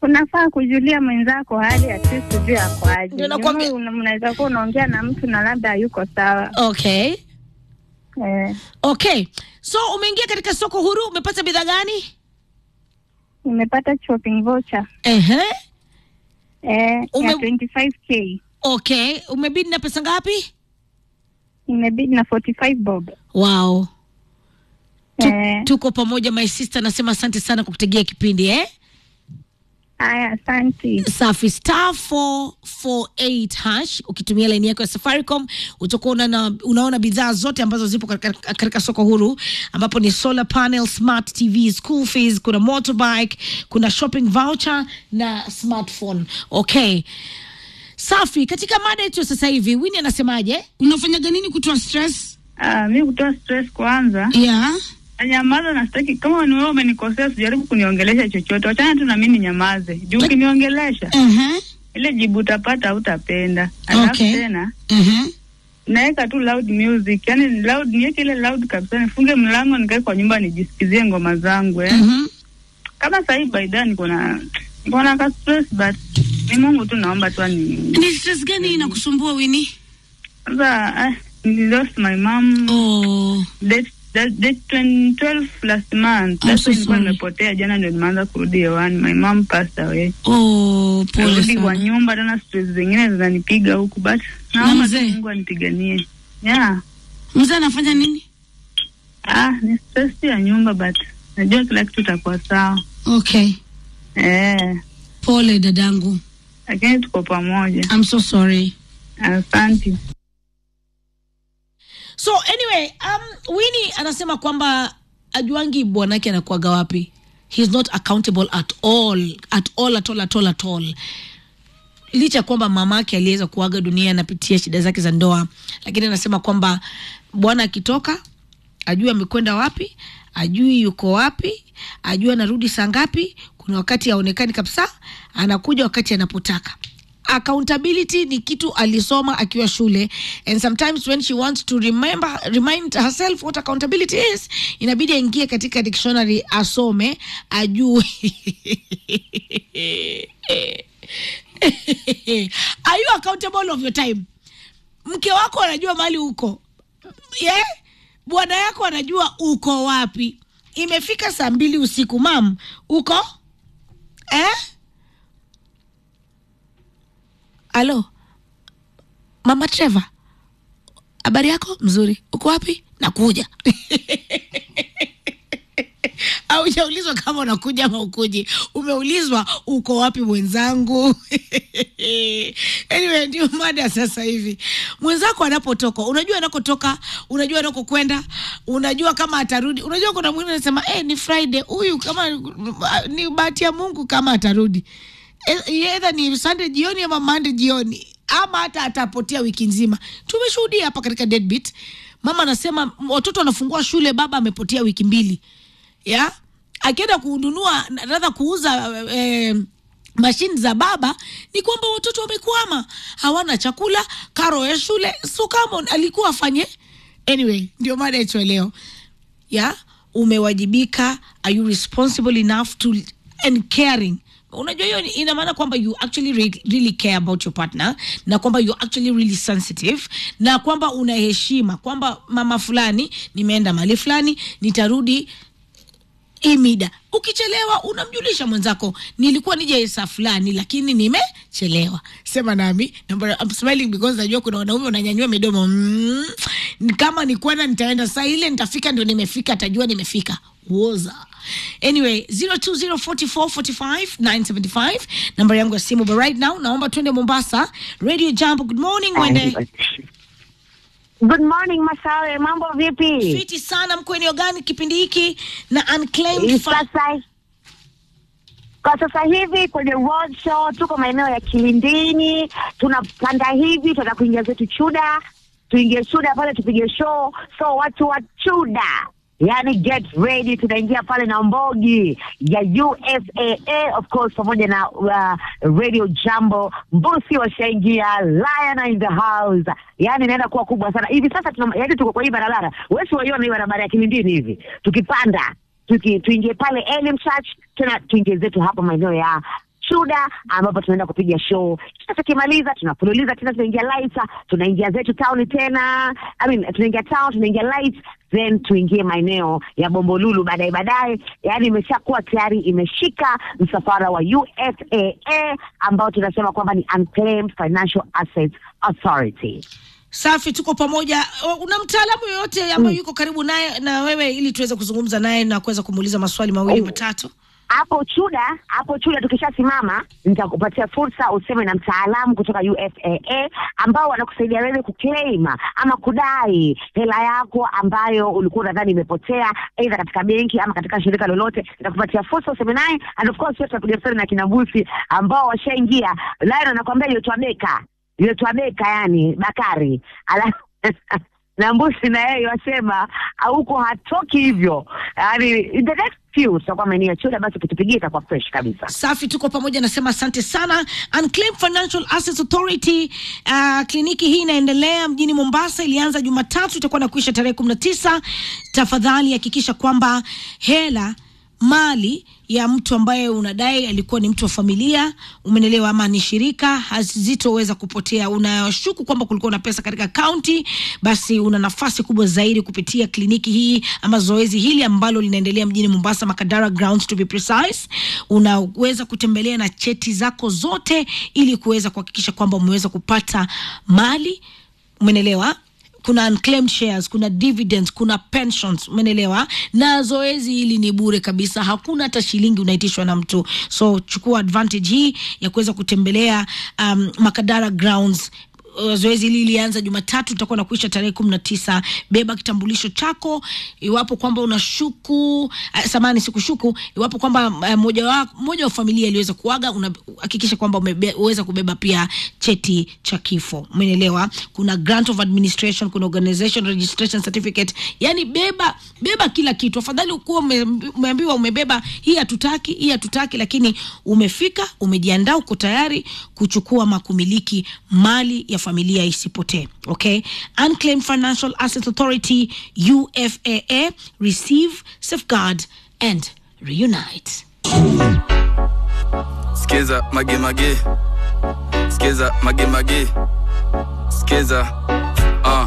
unafaa kujulia mwenzako hali at least ujue ako aje. Ndio nakwambia- You know, una- Mnaweza kuwa unaongea na mtu na labda hayuko sawa Okay. eh. Okay. So umeingia katika soko huru, umepata bidhaa gani? Nimepata shopping voucher Ehe. eh, Ume- ya 25k Okay. Umebidi na pesa ngapi? imebidi na 45 bob Wow. Tu, eh. tuko pamoja my sister, nasema asante sana kwa kutegea kipindi eh? Haya, asante. Safi star 448 hash ukitumia laini yako ya Safaricom utakuwa unaona, unaona bidhaa zote ambazo zipo katika, katika soko huru ambapo ni solar panel, smart TV, school fees, kuna motorbike, kuna shopping voucher na smartphone. Okay. Safi, katika mada yetu ya sasa hivi Winnie anasemaje? Unafanyaga nini kutoa stress? Uh, mi kutoa stress kwanza Yeah. nyamaza na sitaki. Kama ni wewe umenikosea, sijaribu kuniongelesha chochote, wachana tu na mimi ninyamaze. Juu ukiniongelesha Uh-huh. ile jibu utapata, hautapenda. Alafu Okay. tena Uh-huh. naweka tu loud music, yani loud, niweke ile loud kabisa, nifunge mlango, nikae kwa nyumba nijisikizie ngoma zangu eh. Uh-huh. Kama sahii baida niko na niko na ka stress but ni Mungu tu, naomba tu ani Ni stress gani inakusumbua Winnie? sasa. Ah, nili lost my mom Oh. date that- date 20 12 last month. I'm That's so why nilikuwa sorry. nimepotea jana, ndio nimeanza kurudi hewani. My mom passed away. Oh, pole Narudi kwa sana. nyumba tena, stress zingine zinanipiga huku, but naomba tu mzee? Mungu anipiganie. Yeah. Mzee anafanya nini? Ah, ni stress tu ya nyumba but najua kila kitu itakuwa sawa. Okay. Eh, Pole dadangu. lakini tuko pamoja. I'm so sorry. Asante. So anyway, um, Winnie anasema kwamba ajuangi bwanake anakuaga wapi. He's not accountable at all, at all, at all, at all, at all. Licha ya kwamba mamake aliweza kuaga dunia, anapitia shida zake za ndoa, lakini anasema kwamba bwana akitoka ajui amekwenda wapi, ajui yuko wapi, ajui anarudi saa ngapi. Kuna wakati haonekani kabisa, anakuja wakati anapotaka. Accountability ni kitu alisoma akiwa shule and sometimes when she wants to remember remind herself what accountability is, inabidi aingie katika dictionary asome ajue. Are you accountable of your time? Mke wako anajua mahali uko yeah? Bwana yako anajua uko wapi. Imefika saa mbili usiku, mam, uko eh? Alo, mama Trevor, habari yako? Mzuri. Uko wapi? Nakuja. Haujaulizwa kama unakuja ama ukuji, umeulizwa uko wapi mwenzangu. Anyway, ndio mada sasa hivi. Mwenzako anapotoka, unajua anakotoka, unajua anakokwenda, unajua kama atarudi. Unajua kuna mwingine anasema eh, ni Friday huyu, kama ni bahati ya Mungu kama atarudi edha ni Sunday jioni ama Monday jioni ama hata atapotea wiki nzima. Tumeshuhudia hapa katika Deadbeat, mama anasema watoto wanafungua shule, baba amepotea wiki mbili ya akienda kununua radha kuuza eh, mashini za baba, ni kwamba watoto wamekwama, hawana chakula, karo ya shule. So kama alikuwa afanye anyway, ndio mada yetu ya leo ya umewajibika, are you responsible enough to and caring unajua hiyo ina maana kwamba you actually re really care about your partner na kwamba you actually really sensitive na kwamba una heshima kwamba mama fulani nimeenda mali fulani nitarudi hii mida ukichelewa unamjulisha mwenzako nilikuwa nije saa fulani lakini nimechelewa sema nami Number- I'm smiling because najua kuna wanaume wananyanyua midomo mm, kama ni kwenda nitaenda saa ile nitafika ndio nimefika atajua nimefika woza anyway 0204445975 namba yangu ya simu but right now naomba twende mombasa radio jambo good morning wende Good morning Masawe, mambo vipi? fiti sana mko eneo gani kipindi hiki na unclaimed Hii fa- Sasa kwa sasa hivi kwenye road show tuko maeneo ya Kilindini, tunapanda hivi, tunataka kuingia zetu Chuda, tuingie Chuda pale tupige show. So watu wa Chuda, yani get ready, tunaingia pale na mbogi ya UFAA of course, pamoja na uh, Radio Jambo, Mbusi washaingia, Lion in the house, yani inaenda kuwa kubwa sana hivi sasa. Tuna, yani tuko kwa hii barabara, wewe si waiona hii barabara ya Kilindini hivi, tukipanda tuki, tuingie pale Elim Church tena tuingie zetu hapa maeneo ya chuda ambapo tunaenda kupiga show kisha tukimaliza tunafululiza tena tunaingia lights tunaingia zetu town tena I mean, tunaingia town tunaingia lights then tuingie maeneo ya bombolulu baadaye baadaye yaani imeshakuwa tayari imeshika msafara wa ufaa ambao tunasema kwamba ni unclaimed financial assets authority safi tuko pamoja O, una mtaalamu yoyote ambaye yuko karibu naye na wewe ili tuweze kuzungumza naye na kuweza kumuuliza maswali mawili Oh. matatu hapo chuda hapo chuda tukishasimama nitakupatia fursa useme na mtaalamu kutoka ufaa ambao wanakusaidia wewe kuclaim ama kudai hela yako ambayo ulikuwa unadhani imepotea aidha katika benki ama katika shirika lolote nitakupatia fursa useme naye and of course tutapiga stori na kina busi ambao washaingia lion anakwambia yotwa beka yotwa beka yani bakari alafu na mbusi na yeye wasema huko hatoki hivyo yani in the next few tutakuwa maeneo ya chuda basi ukitupigia itakuwa fresh kabisa safi tuko pamoja nasema asante sana unclaimed financial assets authority uh, kliniki hii inaendelea mjini mombasa ilianza jumatatu itakuwa na kuisha tarehe kumi na tisa tafadhali hakikisha kwamba hela mali ya mtu ambaye unadai alikuwa ni mtu wa familia umenelewa ama ni shirika hazitoweza kupotea unashuku kwamba kulikuwa na pesa katika kaunti basi una nafasi kubwa zaidi kupitia kliniki hii ama zoezi hili ambalo linaendelea mjini mombasa makadara grounds to be precise unaweza kutembelea na cheti zako zote ili kuweza kuhakikisha kwamba umeweza kupata mali umenelewa kuna unclaimed shares kuna dividends kuna pensions umenelewa na zoezi hili ni bure kabisa hakuna hata shilingi unaitishwa na mtu so chukua advantage hii ya kuweza kutembelea um, makadara grounds Uh, zoezi hili lilianza jumatatu itakuwa na kuisha tarehe kumi na tisa beba kitambulisho chako iwapo kwamba unashuku uh, samani sikushuku iwapo kwamba uh, moja wa moja wa familia iliweza kuaga unahakikisha kwamba umeweza kubeba pia cheti cha kifo umeelewa kuna grant of administration kuna organization registration certificate yani beba beba kila kitu afadhali ukuwa ume, umeambiwa umebeba hii hatutaki hii hatutaki lakini umefika umejiandaa uko tayari kuchukua makumiliki mali ya familia isipotee okay unclaimed financial assets authority ufaa receive safeguard and reunite Skiza mage mage Skiza mage mage Skiza